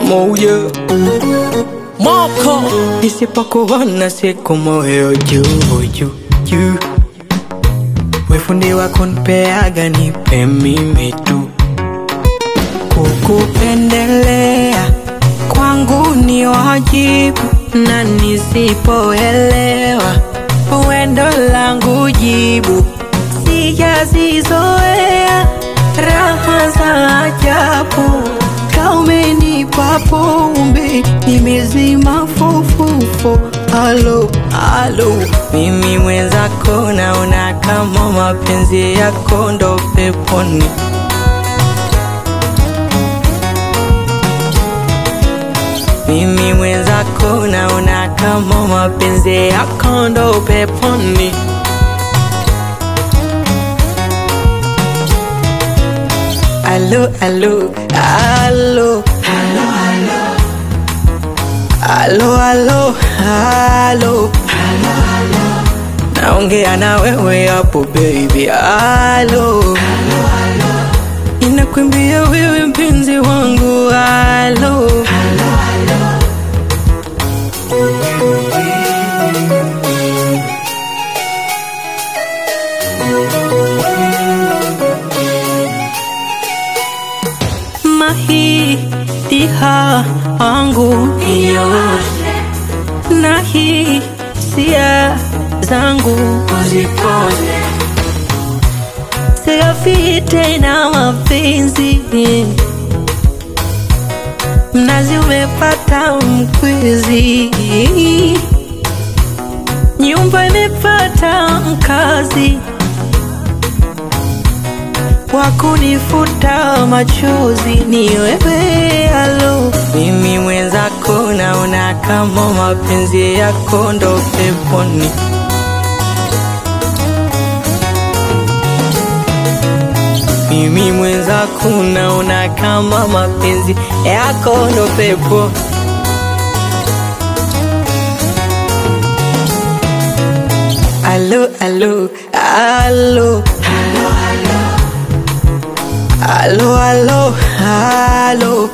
moja moko nisipokuona siku moyo juu juu juu wefundi wako nipeaga nipe mimi tu kukupendelea kwangu ni wajibu na nisipoelewa wendo langu jibu sijazizoea raha za ajabu kaumenipa pombe nimezima fofofo alo alo mimi mwenzako naona kama mapenzi yako ndo peponi mimi mwenzako naona kama mapenzi yako ndo peponi alo alo alo alo alo alo naongea na wewe hapo baby alo inakwambia wewe mpenzi wangu alo mahitiha wangu nioshe na hisia zangu uzipoze sigafi tena mapenzi mnazi umepata mkwizi nyumba imepata mkazi wakunifuta machozi ni wewe alo mimi mwenzako naona kama mapenzi yako ndo peponi mimi mwenzako naona kama mapenzi yako ndo pepo alo alo alo alo alo alo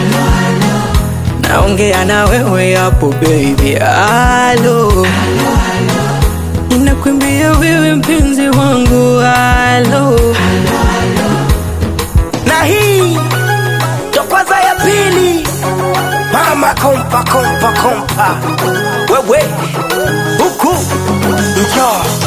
naongea na wewe hapo baby alo inakwambia wewe mpenzi wangu alo na hii ndo kwanza ya pili mama kompa kompa kompa wewe huku njoo